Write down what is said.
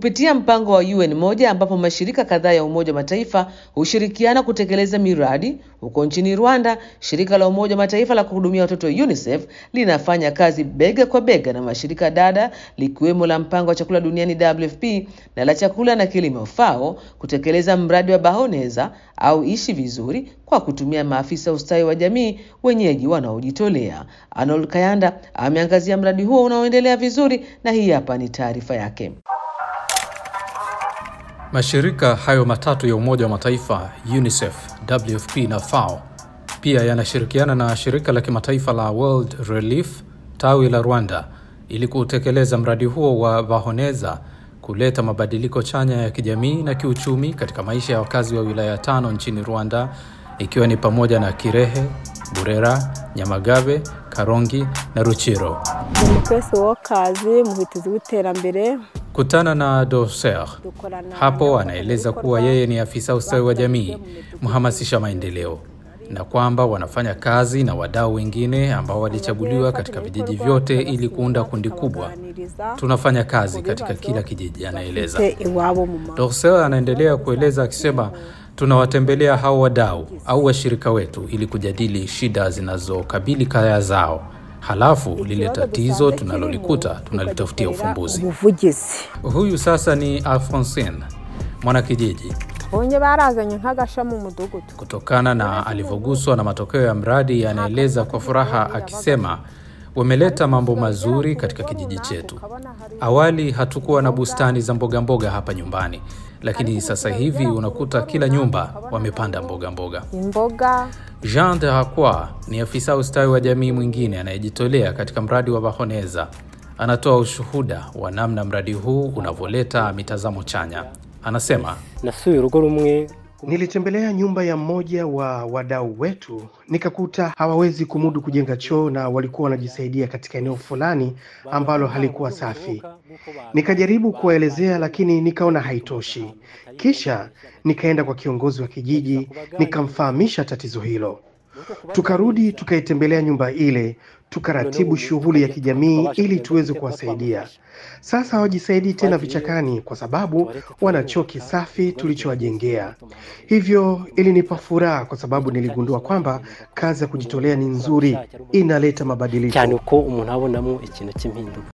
kupitia mpango wa UN moja ambapo mashirika kadhaa ya Umoja wa Mataifa hushirikiana kutekeleza miradi huko nchini Rwanda. Shirika la Umoja wa Mataifa la kuhudumia watoto UNICEF linafanya kazi bega kwa bega na mashirika dada likiwemo la mpango wa chakula duniani WFP na la chakula na kilimo FAO kutekeleza mradi wa Bahoneza au ishi vizuri kwa kutumia maafisa ustawi wa jamii wenyeji wanaojitolea. Arnold Kayanda ameangazia mradi huo unaoendelea vizuri na hii hapa ni taarifa yake. Mashirika hayo matatu ya Umoja wa Mataifa, UNICEF, WFP na FAO pia yanashirikiana na shirika la kimataifa la World Relief tawi la Rwanda ili kutekeleza mradi huo wa Bahoneza kuleta mabadiliko chanya ya kijamii na kiuchumi katika maisha ya wakazi wa wilaya tano nchini Rwanda ikiwa ni pamoja na Kirehe, Burera, Nyamagabe, Karongi na Ruchiro. umutwese w'akazi muhitizi w'iterambere Kutana na Doser hapo, anaeleza kuwa yeye ni afisa ustawi wa jamii, mhamasisha maendeleo, na kwamba wanafanya kazi na wadau wengine ambao walichaguliwa katika vijiji vyote ili kuunda kundi kubwa. Tunafanya kazi katika kila kijiji, anaeleza. Te iwabo mu ma Dorsel anaendelea kueleza akisema, tunawatembelea hao wadau au washirika wetu ili kujadili shida zinazokabili kaya zao, halafu lile tatizo tunalolikuta tunalitafutia ufumbuzi. ubuvugizi Huyu sasa ni Alphonsine, mwanakijiji. bonye barazanye nk'agasha mu mudugudu Kutokana na alivyoguswa na matokeo ya mradi, anaeleza kwa furaha akisema, wameleta mambo mazuri katika kijiji chetu. Awali hatukuwa na bustani za mboga mboga hapa nyumbani, lakini sasa hivi unakuta kila nyumba wamepanda mboga mboga. imboga Jean de Hakwa ni afisa ustawi wa jamii mwingine anayejitolea katika mradi wa Bahoneza. Anatoa ushuhuda wa namna mradi huu unavyoleta mitazamo chanya. Anasema nasuye urugo rumwe Nilitembelea nyumba ya mmoja wa wadau wetu, nikakuta hawawezi kumudu kujenga choo na walikuwa wanajisaidia katika eneo fulani ambalo halikuwa safi. Nikajaribu kuwaelezea, lakini nikaona haitoshi. Kisha nikaenda kwa kiongozi wa kijiji, nikamfahamisha tatizo hilo. Tukarudi tukaitembelea nyumba ile, tukaratibu shughuli ya kijamii ili tuweze kuwasaidia. Sasa hawajisaidii tena vichakani kwa sababu wana choo kisafi tulichowajengea. Hivyo ilinipa furaha kwa sababu niligundua kwamba kazi ya kujitolea ni nzuri, inaleta mabadiliko. cyane uko umuntu abonamo ikintu cy'impinduka